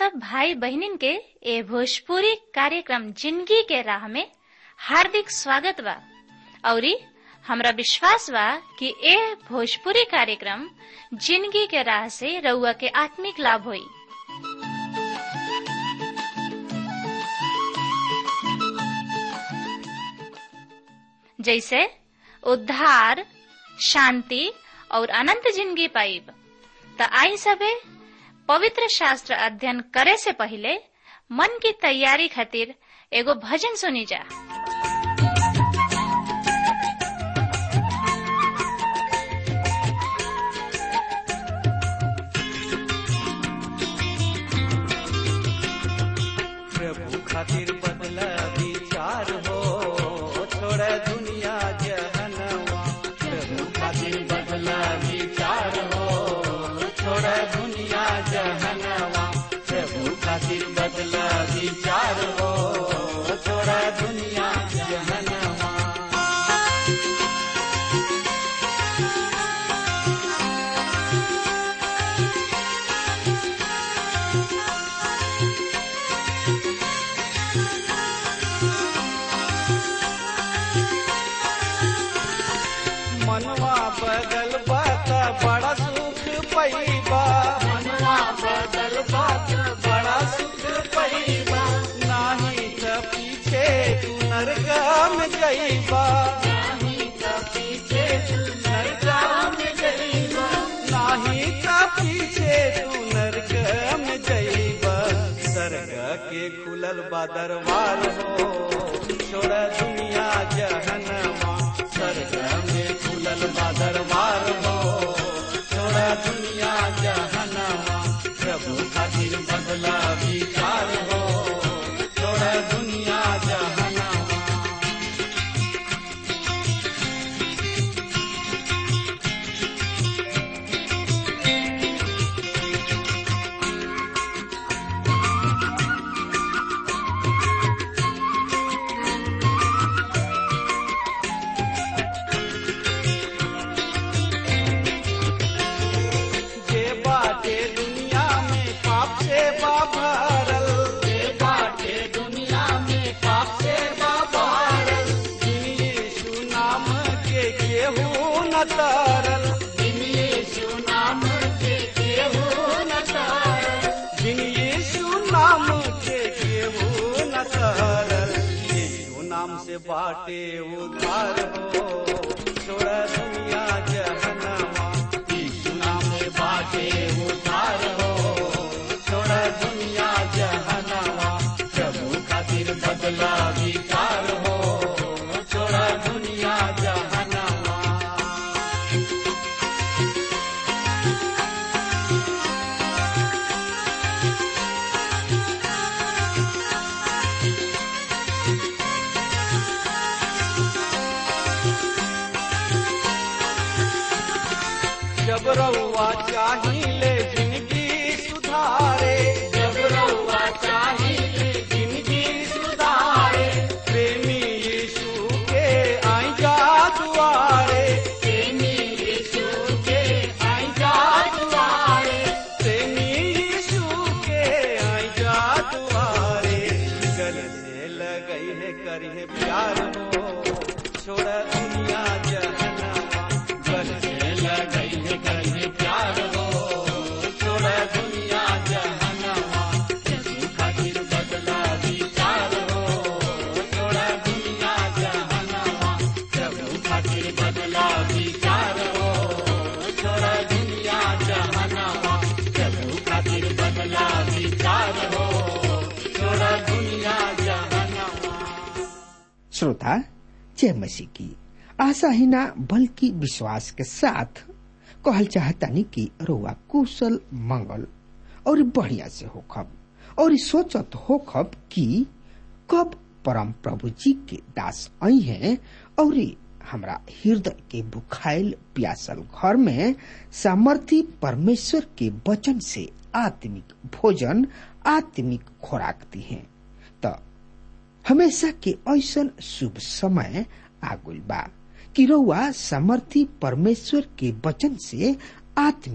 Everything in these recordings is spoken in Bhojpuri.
सब भाई बहनिन के ए भोजपुरी कार्यक्रम जिंदगी के राह में हार्दिक स्वागत बा औरी हमरा विश्वास बा कि ए भोजपुरी कार्यक्रम जिंदगी के राह से रउआ के आत्मिक लाभ होई जैसे उद्धार शांति और अनंत जिंदगी पाइब त आई सबे पवित्र शास्त्र अध्ययन करे से पहले मन की तैयारी खातिर एगो भजन सुनी जा प्रभु खातिर बदला विचार हो छोड़ दुनिया जहनवा प्रभु खातिर बदला विचार हो छोड़ दुनिया जहनवा प्रभु खातिर बदला विचार हो छोड़ दुनिया जहनवा मनवा बदल बात बड़ा सुख पैबा मनवा बदल बात बड़ा सुख पैबा नाही त पीछे तू नरकम जइबा नाही त पीछे तू नरकम जइबा नाही त पीछे तू नरकम जइबा सरग के खुलल बा दरबार हो छोड़ दुनिया जहनवा स्वर्ग में खुलल बा दरबार हो छोड़ दुनिया जहनवा प्रभु खातिर बदला विचार हो छोड़ दुनिया जहनवा जे बाटे दुनिया में पाप से बा भरल जे बाटे दुनिया में पाप से बा भरल जिन यीशु नाम के केहू न तरल जिन यीशु नाम के केहू न तरल जिन यीशु नाम के केहू न तरल यीशु नाम से बाटे उद्धार हो छोड़ दुनिया जहनवा यीशु नाम से बाटे उद्धार हो छोड़ दुनिया जहनवा प्रभु खातिर बदला विचार हो छोड़ दुनिया जहनवा जब रउआ चाहिए जिंदगी सुधारे जब रउआ चाहिए जिंदगी सुधारे प्रेमी यीशु के आई जा दुआरे प्रेमी यीशु के आई जा दुआरे प्रेमी यीशु के आई जा दुआरे गले से लगई है करिए प्यार हो छोड़ दुनिया जहनवा गले से लगई है करिए प्यार हो छोड़ दुनिया जहनवा यीशु खातिर बदला विचार हो छोड़ दुनिया जहनवा प्रभु खातिर बदला विचार हो छोड़ दुनिया जहनवा प्रभु खातिर बदला विचार हो छोड़ दुनिया जहनवा श्रोता जय मसीह की आशा ही ना बल्कि विश्वास के साथ कहल चाहतानी कि रोआ कुशल मंगल और बढ़िया से होखब और सोचत होखब कि कब परम प्रभु जी के दास आई हैं और हमरा हृदय के बुखाइल प्यासल घर में सामर्थी परमेश्वर के वचन से आत्मिक भोजन आत्मिक खुराक दी है त हमेशा के ऐसन शुभ समय आगुल बा कि रउआ समर्थी परमेश्वर के वचन से आत्मिक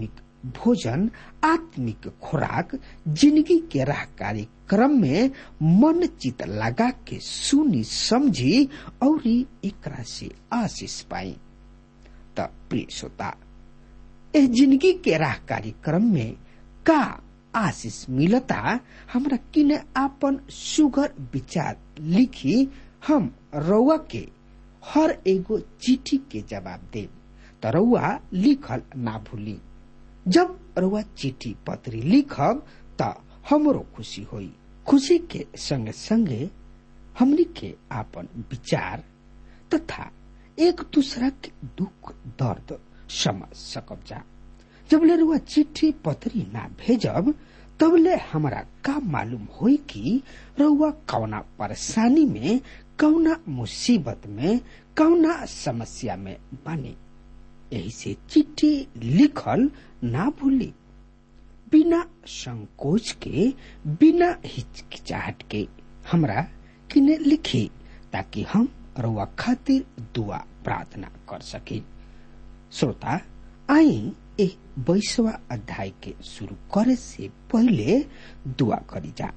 भोजन आत्मिक खुराक जिंदगी के राह कार्यक्रम में मन चित लगा के सुनी समझी और एकरा से आशीष पाई त प्रिय श्रोता इस जिंदगी के राह कार्यक्रम में का आशीष मिलता हमरा किने आपन सुगर विचार लिखी हम रउआ के हर एगो चिट्ठी के जवाब देब त रउआ लिखल ना भूली जब रउआ चिट्ठी पत्री लिखब त हमरो खुशी होई खुशी के संगे संगे हमनी के आपन विचार तथा एक दूसरा के दुख दर्द समझ सकब जा जबले रुआ चिट्ठी पत्री ना भेजब तबले हमरा का मालूम होई कि रउआ कौना परेशानी में कौना मुसीबत में कौना समस्या में बने यही से चिट्ठी लिखल ना भूली बिना संकोच के बिना हिचकिचाहट के हमरा किने लिखी ताकि हम रउआ खातिर दुआ प्रार्थना कर सके श्रोता आई ए बैसवा अध्याय के शुरू करे से पहले दुआ करी जा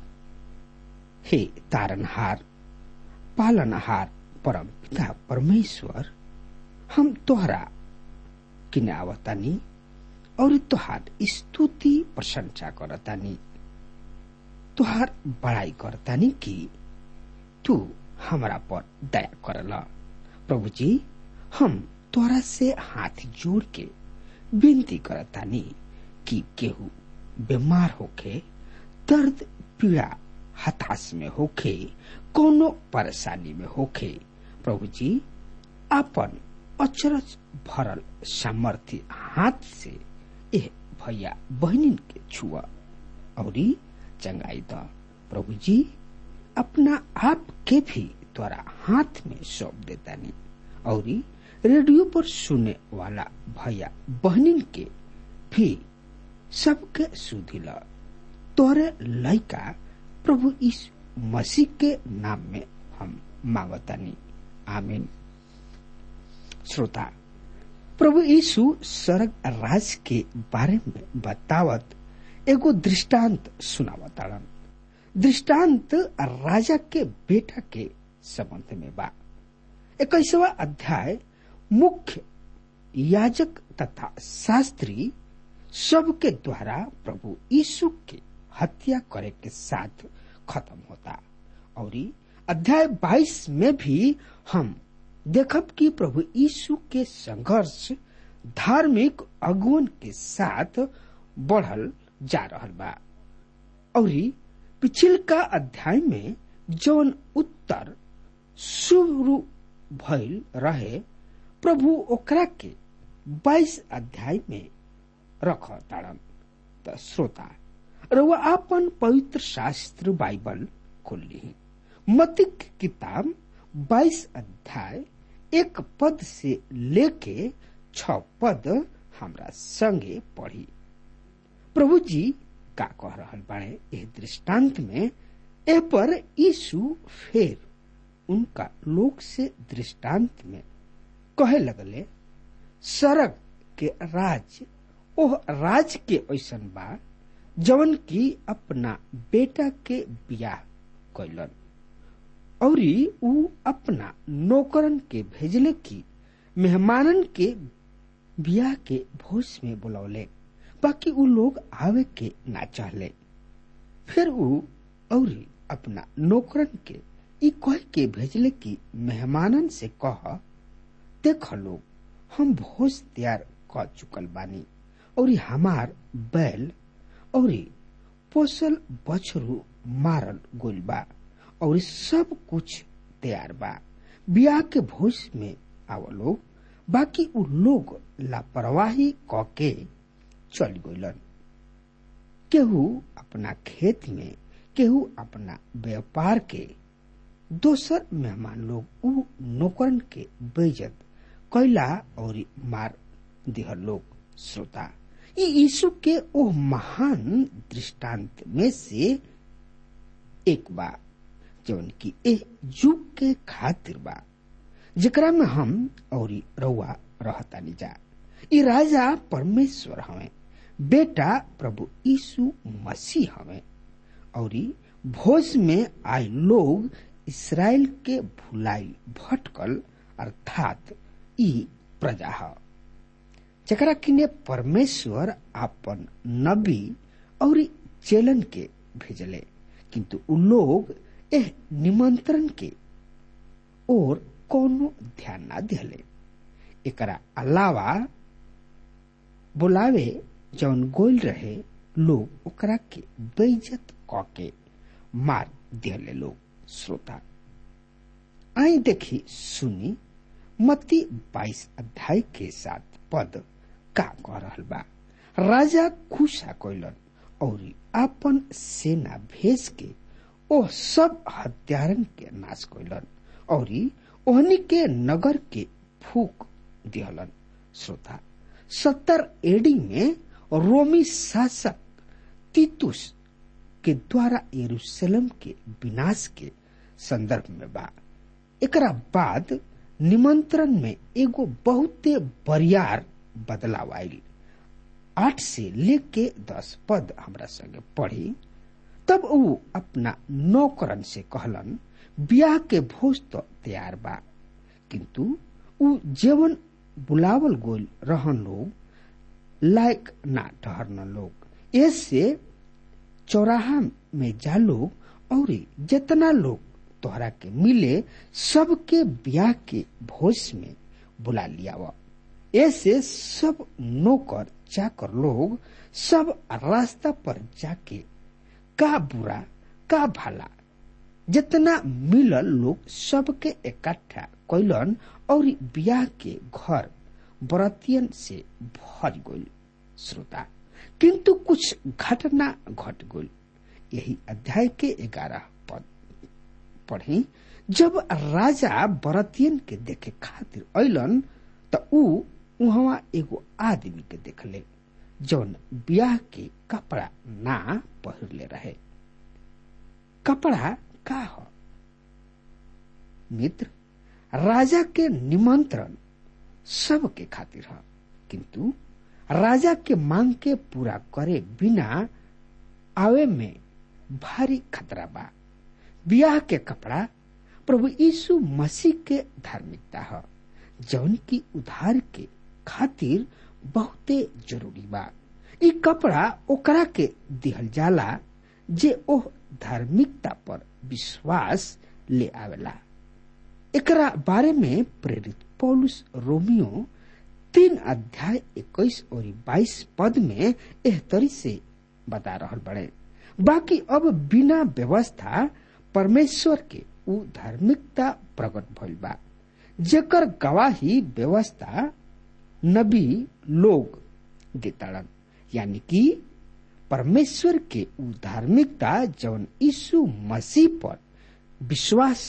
हे तारनहार पालनहार परम पिता परमेश्वर हम तोहरा किने आवतानी और तोहार स्तुति प्रशंसा करतानी तोहार बड़ाई करतानी कि तू हमरा पर दया करल प्रभु जी हम तोरा से हाथ जोड़ के विनती करतानी कि केहू बीमार होके दर्द पीड़ा हताश में होके कोनो परेशानी में होके प्रभु जी अपन अचरज भरल सामर्थ्य हाथ से एह भैया बहनिन के छुआ और चंगाई द प्रभु जी अपना आप के भी तोरा हाथ में सौंप देतानी और रेडियो पर सुने वाला भैया बहनिन के भी सबके सुधिल तोरे लइका प्रभु इस मसीह के नाम में हम मांगतानी आमीन श्रोता प्रभु यीशु स्वर्ग राज के बारे में बतावत एगो दृष्टांत सुनावताड़न दृष्टांत राजा के बेटा के संबंध में बा इक्कीसवा अध्याय मुख्य याजक तथा शास्त्री सबके द्वारा प्रभु यीशु के हत्या करे के साथ खत्म होता और अध्याय 22 में भी हम देखब कि प्रभु यीशु के संघर्ष धार्मिक अगुवन के साथ बढ़ल जा रहल बा और पिछिल का अध्याय में जौन उत्तर शुरू भइल रहे प्रभु ओकरा के 22 अध्याय में रख ताड़न त श्रोता रउआ आपन पवित्र शास्त्र बाइबल खोल ली मतिक किताब 22 अध्याय एक पद से लेके छ पद हमरा संगे पढ़ी प्रभु जी का कह रहल बाड़े एह दृष्टांत में ए पर यीशु फेर उनका लोक से दृष्टांत में कहे लगले सड़क के राज ओह राज के ऐसन बा जवन की अपना बेटा के बियाह कैलन और ऊ अपना नौकरन के भेजले की मेहमानन के बियाह के भोज में बुलौले बाकी ऊ लोग आवे के ना चाहले फिर ऊ और अपना नौकरन के ई कह के भेजले की मेहमानन से कह देख लोग हम भोज तैयार कर चुकल बानी और हमार बैल और पोसल बछरू मारल गोल बा और सब कुछ तैयार बा बियाह के भोज में आव लोग बाकी उ लोग लापरवाही क के चल गइलन केहू अपना खेत में केहू अपना व्यापार के दोसर मेहमान लोग उ नौकरन के बेजत कैला और मार दिह लोग श्रोता ये यीशु के ओ महान दृष्टांत में से एक बा जौन की ए युग के खातिर बा जेकरा में हम और रउआ रहतानी जा ई राजा परमेश्वर हवे बेटा प्रभु यीशु मसीह हवे और भोज में आए लोग इसराइल के भुलाई भटकल अर्थात ई प्रजा ह जकरा किने परमेश्वर आपन नबी और चेलन के भेजले किंतु उ लोग एह निमंत्रण के और कोनो ध्यान ना दिले एकरा अलावा बुलावे जौन गोल रहे लोग ओकरा के बेइज्जत क के मार दिले लोग श्रोता आई देखी सुनी मत्ती 22 अध्याय के साथ पद का कह रहल बा राजा खुशा कैलन और आपन सेना भेज के ओ सब हत्यारन के नाश कैलन और ओहनी के नगर के फूक दिहलन श्रोता सत्तर एडी में रोमी शासक तीतुस के द्वारा यरूशलेम के विनाश के संदर्भ में बा एकरा बाद निमंत्रण में एगो बहुते बरियार बदलाव आयल आठ से लेके दस पद हमरा संगे पढ़ी तब ऊ अपना नौकरन से कहलन ब्याह के भोज तो तैयार बा किंतु ऊ जेवन बुलावल गोल रहन लोग लायक ना ठहरन लोग ऐसे चौराहा में जा लोग और जितना लोग तोहरा के मिले सबके ब्याह के भोज में बुला लिया ऐसे सब नौकर चाकर लोग सब रास्ता पर जाके का बुरा का भला जितना मिलल लोग सबके इकट्ठा कैलन और ब्याह के घर बरतियन से भर गई श्रोता किंतु कुछ घटना घट गई यही अध्याय के ग्यारह पद पढ़ी जब राजा बरतियन के देखे खातिर अलन त ऊ उहवा एगो आदमी के देखले जौन ब्याह के कपड़ा ना पहिरले रहे कपड़ा का हो मित्र राजा के निमंत्रण सब के खातिर है किंतु राजा के मांग के पूरा करे बिना आवे में भारी खतरा बा ब्याह के कपड़ा प्रभु यीशु मसीह के धार्मिकता है जौन की उधार के खातिर बहुते जरूरी बा ई कपड़ा ओकरा के दिहल जाला जे ओह धार्मिकता पर विश्वास ले आवेला एकरा बारे में प्रेरित पौलुस रोमियो तीन अध्याय इक्कीस और बाईस पद में एह तरी से बता रहल बड़े बाकी अब बिना व्यवस्था परमेश्वर के उ धार्मिकता प्रकट भइल बा जेकर गवाही व्यवस्था नबी लोग देताड़न यानी कि परमेश्वर के उ धार्मिकता जौन यीशु मसीह पर विश्वास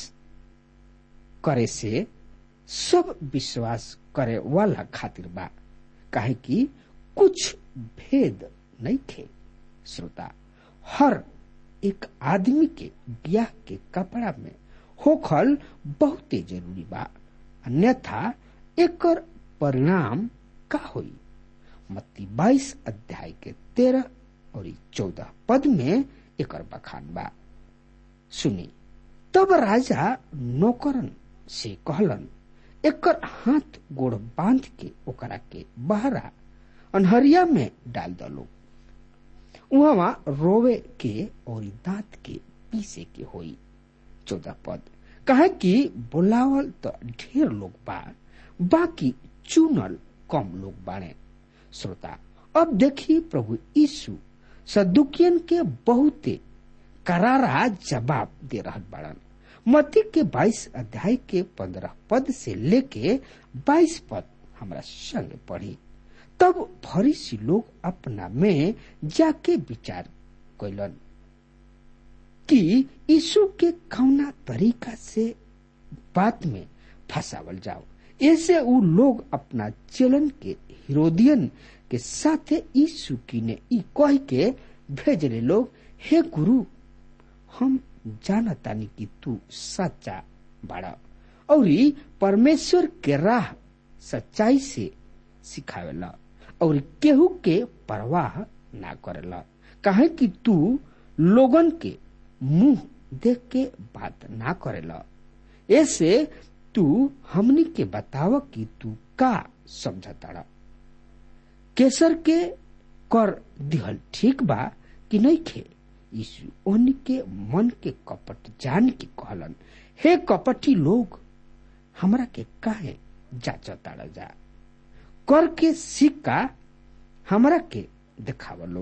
करे से सब विश्वास करे वाला खातिर बा काहे कि कुछ भेद नहीं थे श्रोता हर एक आदमी के ब्याह के कपड़ा में होखल बहुते जरूरी बा अन्यथा एकर परिणाम का होई मत्ती बाईस अध्याय के तेरह और चौदह पद में एकर बखान बा सुनी तब राजा नौकरन से कहलन एकर हाथ गोड़ बांध के ओकरा के बहरा अनहरिया में डाल दलो उहवा रोवे के और दांत के पीसे के होई चौदह पद कहे कि बुलावल तो ढेर लोग बा बाकी चुनल कम लोग बाड़े श्रोता अब देखी प्रभु यीशु सदुकियन के बहुते करारा जवाब दे रहा बड़न मती के 22 अध्याय के 15 पद से लेके 22 पद हमरा संग पढ़ी तब फरीसी लोग अपना में जाके विचार कैलन कि यीशु के कौना तरीका से बात में फंसावल जाओ ऐसे उ लोग अपना चलन के हिरोदियन के साथे यीशु की ने ई कह के भेजले लोग हे गुरु हम जानतानी कि तू सच्चा बड़ा और परमेश्वर के राह सच्चाई से सिखावेला और केहू के परवाह ना करेला काहे कि तू लोगन के मुंह देख के बात ना करेला ऐसे तू हमनी के बताव कि तू का समझताड़ा केसर के कर दिहल ठीक बा कि नहीं खे यीशु ओहनी के मन के कपट जान के कहलन हे कपटी लोग हमरा के काहे जाचताड़ा जा कर के सिक्का हमरा के देखाव लोग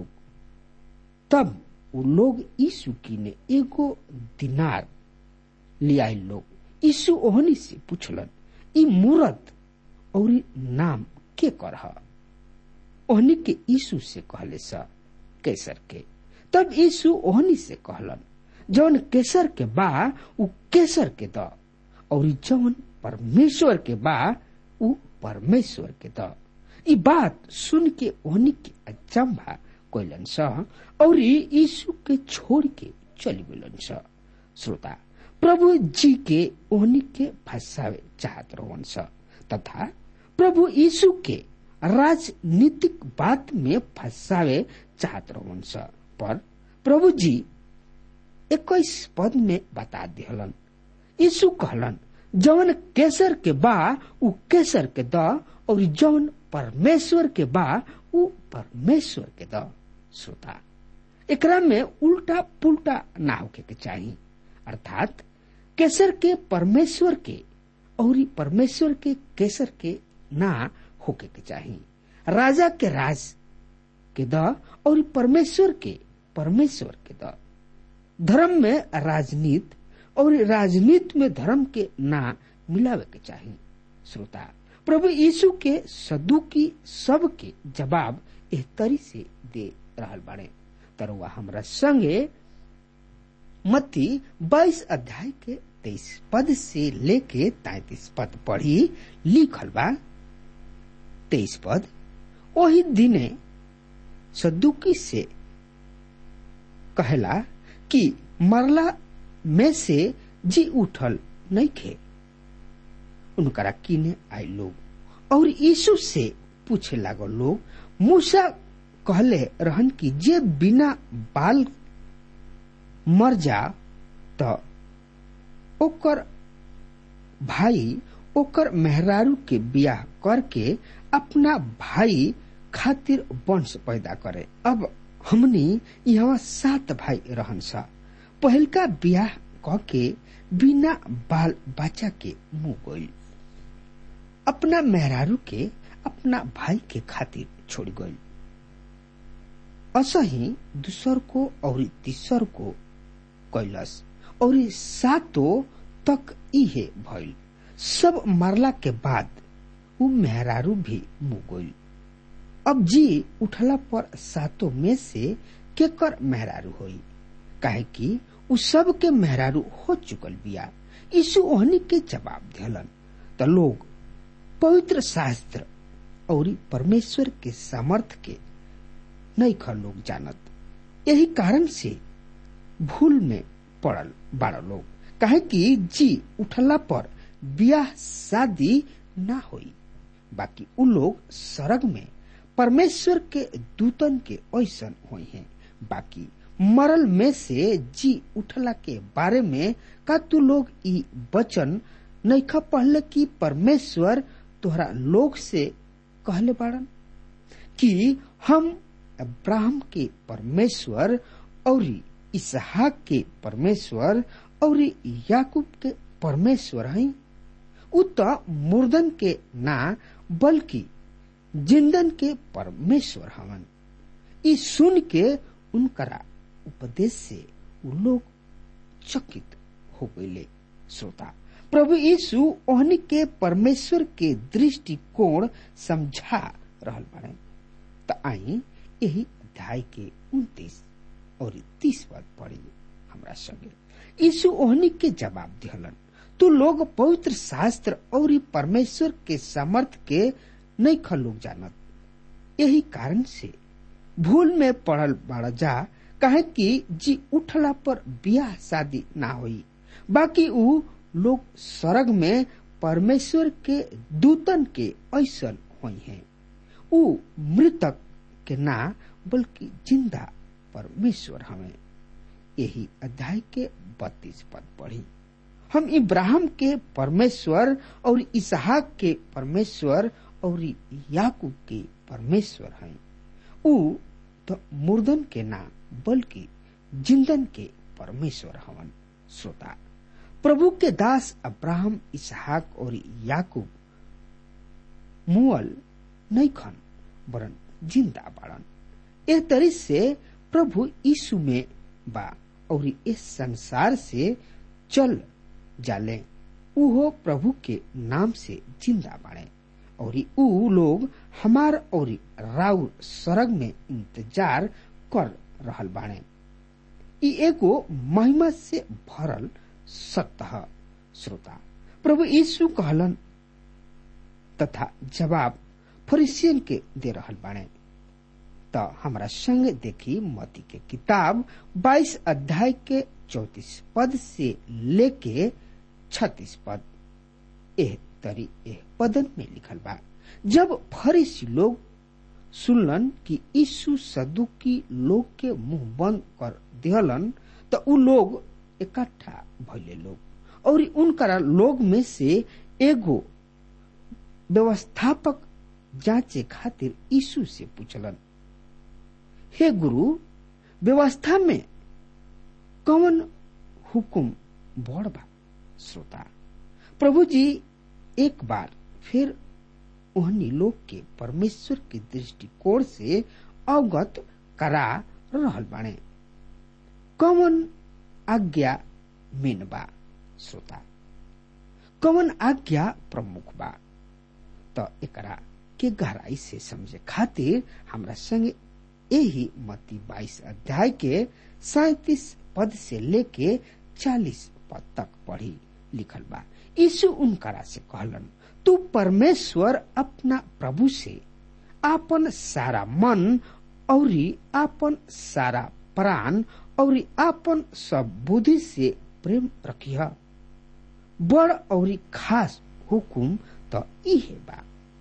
तब वो लोग यीशु की ने एगो दिनार लियाई लोग यीशु ओहनी से पूछलन ई मूरत और नाम के कर ओहनी के यीशु से कहले स कैसर के तब यीशु ओहनी से कहलन जौन केसर के बा उ केसर के द और जौन परमेश्वर के बा उ परमेश्वर के द ई बात सुन के ओहनी के अचंभा कोइलन स और यीशु के छोड़ के चली गलन स श्रोता प्रभु जी के ओहनी के फंसावे चाहत रहन स तथा प्रभु यीशु के राजनीतिक बात में फंसावे चाहत रहन स पर प्रभु जी इक्कीस पद में बता दिहलन यीशु कहलन जौन केसर के बा उ केसर के द और जौन परमेश्वर के बा उ परमेश्वर के द श्रोता एकरा में उल्टा पुल्टा ना होके के चाहिए अर्थात केसर के परमेश्वर के और परमेश्वर के केसर के ना होके के चाहिए राजा के राज के द और परमेश्वर के परमेश्वर के द धर्म में राजनीति और राजनीति में धर्म के ना मिलावे के चाहिए श्रोता प्रभु यीशु के सदुकी सब के जवाब एह तरी से दे रहल बाड़े तरुआ हमरा संगे मत्ती बाईस अध्याय के तेईस पद से लेके तैतीस पद पढ़ी लिखल बा तेईस पद वही दिने सदुकी से कहला कि मरला में से जी उठल नहीं खे उनकरा किने आए लोग और यीशु से पूछे लागल लोग मूसा कहले रहन कि जे बिना बाल मर जा त ओकर भाई ओकर मेहरारू के बियाह करके अपना भाई खातिर वंश पैदा करे अब हमनी यहाँ सात भाई रहन सा पहलका बियाह क के बिना बाल बच्चा के मुंह गई अपना मेहरारू के अपना भाई के खातिर छोड़ गई असही दूसर को और तीसर को कैलस और सातो तक इहे भइल सब मरला के बाद उ मेहरारू भी मुँह गई अब जी उठला पर सातों में से केकर मेहरारू होई काहे कि उ सब के मेहरारू हो चुकल बिया यीशु ओहनी के जवाब दिलन त लोग पवित्र शास्त्र और परमेश्वर के सामर्थ के नहीं ख लोग जानत यही कारण से भूल में पड़ल बाड़ा लोग काहे कि जी उठला पर बियाह शादी ना होई बाकी उ लोग सरग में परमेश्वर के दूतन के ऐसन हुई हैं बाकी मरल में से जी उठला के बारे में का तू लोग ई वचन नैखा पढ़ले कि परमेश्वर तोहरा लोग से कहले बाड़न कि हम अब्राहम के परमेश्वर और इसहाक के परमेश्वर और याकूब के परमेश्वर हैं उ तो मुर्दन के ना बल्कि जिंदन के परमेश्वर हवन ई सुन के उनकरा उपदेश से उ लोग चकित हो गए श्रोता प्रभु यीशु ओहनी के परमेश्वर के दृष्टिकोण समझा रहल बाड़े त आई यही अध्याय के उन्तीस और तीस पद पढ़ी हमरा संगे यीशु ओहनी के जवाब दिहलन तू लोग पवित्र शास्त्र और परमेश्वर के सामर्थ के नहीं ख लोग जानत यही कारण से भूल में पड़ल बाड़ा जा कहे कि जी उठला पर बियाह शादी ना होई बाकी उ लोग स्वर्ग में परमेश्वर के दूतन के ऐसल हुई हैं ऊ मृतक के ना बल्कि जिंदा परमेश्वर हमें यही अध्याय के बत्तीस पद पढ़ी हम इब्राहिम के परमेश्वर और इसहाक के परमेश्वर और याकूब के परमेश्वर हैं ऊ तो मुर्दन के ना बल्कि जिंदन के परमेश्वर हवन श्रोता प्रभु के दास अब्राहम इसहाक और याकूब मुअल नहीं खन वरन जिंदा बाड़न एह तरी से प्रभु यीशु में बा और इस संसार से चल जाले उहो प्रभु के नाम से जिंदा बाड़े और ऊ लोग हमार और राउर सरग में इंतजार कर रहल बाड़े ई एगो महिमा से भरल सत्य श्रोता प्रभु यीशु कहलन तथा जवाब फरिसियन के दे रहल बाड़े त हमरा संग देखी मती के किताब 22 अध्याय के 34 पद से लेके 36 पद एह तरी एह पदन में लिखल बा जब फरीसी लोग सुनलन कि यीशु सदुकी लोग के मुंह बंद कर दिहलन त उ लोग इकट्ठा भइले लोग और उनकरा लोग में से एगो व्यवस्थापक जांचे खातिर यीशु से पूछलन हे गुरु व्यवस्था में कौन हुकुम बड़ बा श्रोता प्रभु जी एक बार फिर ओहनी लोग के परमेश्वर के दृष्टिकोण से अवगत करा रहल बाणे कौन आज्ञा मेन बा श्रोता कौन आज्ञा प्रमुख बा त एकरा के गहराई से समझे खातिर हमरा संगे यही मती बाईस अध्याय के सैतीस पद से लेके चालीस पद तक पढ़ी लिखल बा यीशु उनकरा से कहलन तू परमेश्वर अपना प्रभु से आपन सारा मन और आपन सारा प्राण और आपन सब बुद्धि से प्रेम रखिह बड़ और खास हुकुम तो इहे बा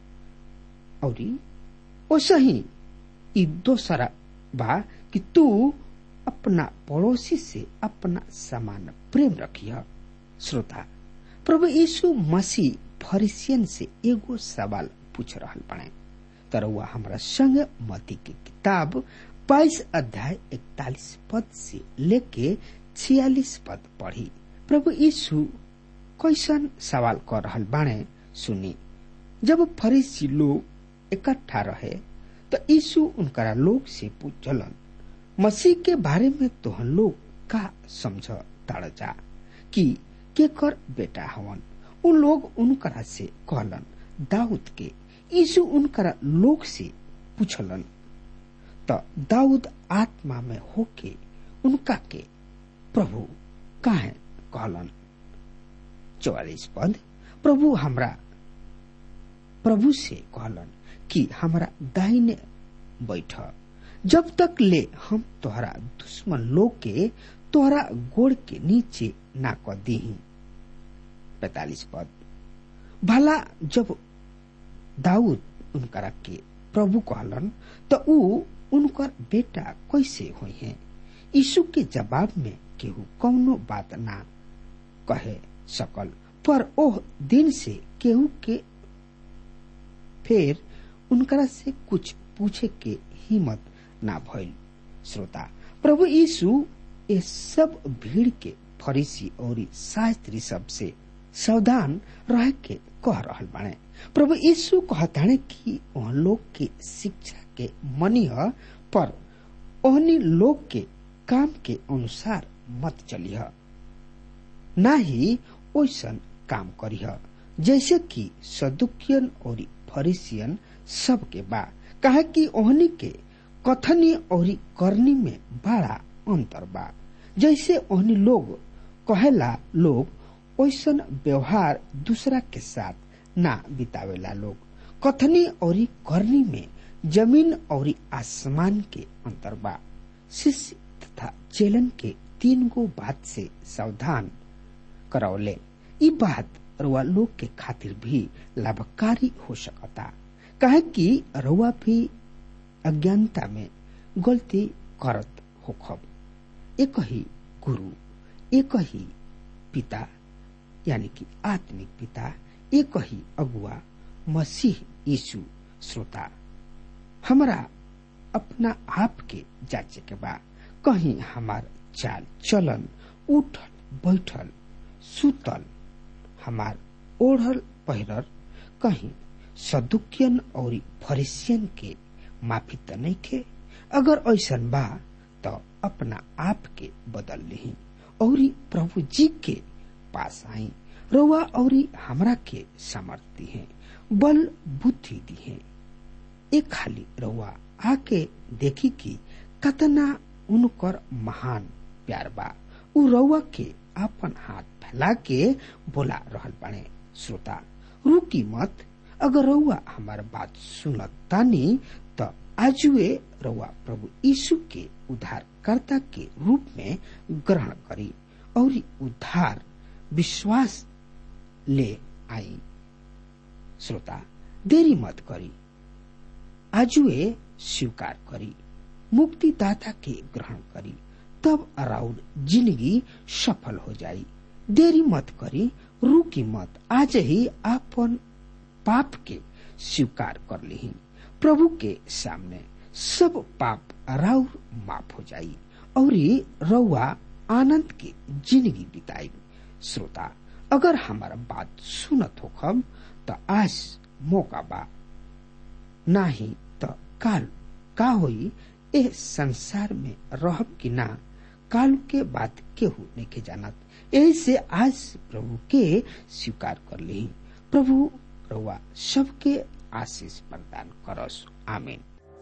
और ओसही ई दोसरा बा कि तू अपना पड़ोसी से अपना समान प्रेम रखिय श्रोता प्रभु यीशु मसीह फरिसियन से एगो सवाल पूछ रहल बने तरवा हमरा संग मती के किताब बाईस अध्याय इकतालीस पद से लेके छियालीस पद पढ़ी प्रभु यीशु कैसन सवाल कर रहल बाणे सुनी जब फरीसी लोग इकट्ठा रहे तो यीशु उनकरा लोग से पूछलन मसीह के बारे में तोहन लोग का समझ ताड़ जा कि के कर बेटा हवन उ लोग उनकरा से कहलन दाऊद के यीशु उनकरा लोग से पूछलन त दाऊद आत्मा में होके उनका के प्रभु काहे कहलन चौवालीस पद प्रभु हमरा प्रभु से कहलन कि हमरा दाहिने बैठ जब तक ले हम तोहरा दुश्मन लोग के तोहरा गोड़ के नीचे ना क दीही पैतालीस पद भला जब दाऊद उनकरा के प्रभु कहलन तो ऊ उनकर बेटा कैसे हुई है यीशु के जवाब में केहू कौनो बात ना कहे सकल पर ओह दिन से केहू के फिर उनकरा से कुछ पूछे के हिम्मत ना भइल श्रोता प्रभु यीशु ये सब भीड़ के फरीसी और शास्त्री सब से सावधान रह के कह रहल बाणे प्रभु यीशु कहताणे कि वह लोग के शिक्षा के मनिह पर ओहनी लोग के काम के अनुसार मत चलिह ना ही ओइसन काम करिह जैसे कि सदुकियन और फरीसियन सब के बा कहे कि ओहनी के कथनी और करनी में बड़ा अंतर बा जैसे ओहनी लोग कहेला लोग ओइसन व्यवहार दूसरा के साथ ना बितावेला लोग कथनी और करनी में जमीन और आसमान के अंतर बा शिष्य तथा चेलन के तीन गो बात से सावधान करौले ई बात रुआ लोग के खातिर भी लाभकारी हो सकता कहे कि रउआ भी अज्ञानता में गलती करत होखब एक ही गुरु एक ही पिता यानी कि आत्मिक पिता एक ही अगुआ मसीह यीशु श्रोता हमरा अपना आप के जांचे के बा कहीं हमार चाल चलन उठल बैठल सुतल हमार ओढ़ल पहिरल कहीं सदुकियन और फरिसियन के माफी त नहीं खे अगर ऐसन बा तो अपना आप के बदल ली और प्रभु जी के पास आई रउआ और हमरा के सामर्थ्य है बल बुद्धि दी है एक खाली रउआ आके देखी कि कतना उनकर महान प्यार बा उ रउआ के अपन हाथ फैला के बोला रहल बाणे श्रोता रुकी मत अगर रउआ हमार बात सुनत तानी त आजुए रउआ प्रभु यीशु के उद्धारकर्ता के रूप में ग्रहण करी और उद्धार विश्वास ले आई श्रोता देरी मत करी आजुए स्वीकार करी मुक्तिदाता के ग्रहण करी तब अराउंड जिंदगी सफल हो जाई देरी मत करी रुकी मत आज ही आपन पाप के स्वीकार कर ली प्रभु के सामने सब पाप राउर माफ हो जाई और रउआ आनंद के जिंदगी बिताई श्रोता अगर हमारा बात सुनत हो खब तो आज मौका बा नाही तो काल का होई ए संसार में रहब कि ना काल के बात केहू नहीं के जानत ऐसे आज प्रभु के स्वीकार कर ली प्रभु रउआ सबके आशीष प्रदान करस आमीन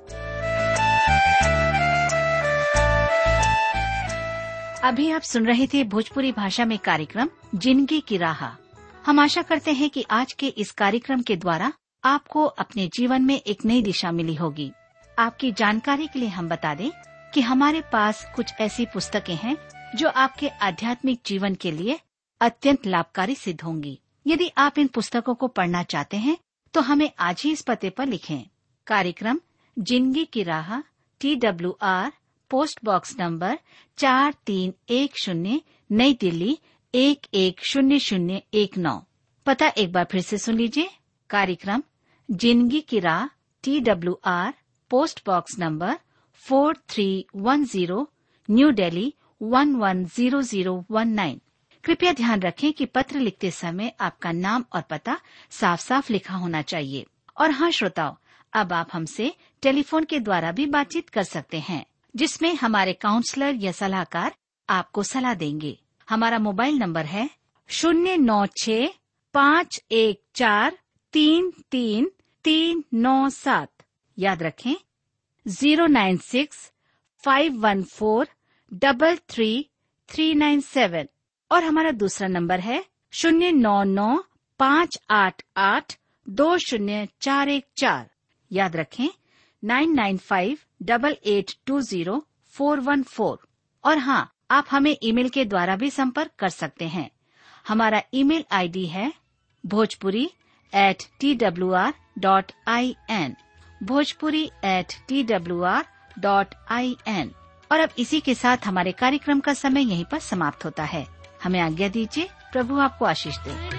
अभी आप सुन रहे थे भोजपुरी भाषा में कार्यक्रम जिंदगी की राह हम आशा करते हैं कि आज के इस कार्यक्रम के द्वारा आपको अपने जीवन में एक नई दिशा मिली होगी आपकी जानकारी के लिए हम बता दें कि हमारे पास कुछ ऐसी पुस्तकें हैं जो आपके आध्यात्मिक जीवन के लिए अत्यंत लाभकारी सिद्ध होंगी यदि आप इन पुस्तकों को पढ़ना चाहते हैं तो हमें आज ही इस पते पर लिखें कार्यक्रम जिंदगी की राह T W R post box number चार तीन एक शून्य नई दिल्ली एक एक शून्य शून्य एक नौ पता एक बार फिर से सुन लीजिए कार्यक्रम जिंदगी की राह T W R post box number four three one zero New Delhi one one zero zero one nine कृपया ध्यान रखें कि पत्र लिखते समय आपका नाम और पता साफ साफ लिखा होना चाहिए और हाँ श्रोताओं अब आप हमसे टेलीफोन के द्वारा भी बातचीत कर सकते हैं जिसमें हमारे काउंसलर या सलाहकार आपको सलाह देंगे हमारा मोबाइल नंबर है शून्य नौ छ पाँच एक चार तीन तीन तीन नौ सात याद रखें zero nine six five one four double three three nine seven और हमारा दूसरा नंबर है शून्य नौ नौ पाँच आठ आठ दो शून्य चार एक चार याद रखें nine nine five double eight two zero four one four और हाँ आप हमें ईमेल के द्वारा भी संपर्क कर सकते हैं हमारा ईमेल आईडी है Bhojpuri at T W R dot I N Bhojpuri at T W R dot I N और अब इसी के साथ हमारे कार्यक्रम का समय यहीं पर समाप्त होता है हमें आज्ञा दीजिए प्रभु आपको आशीष दे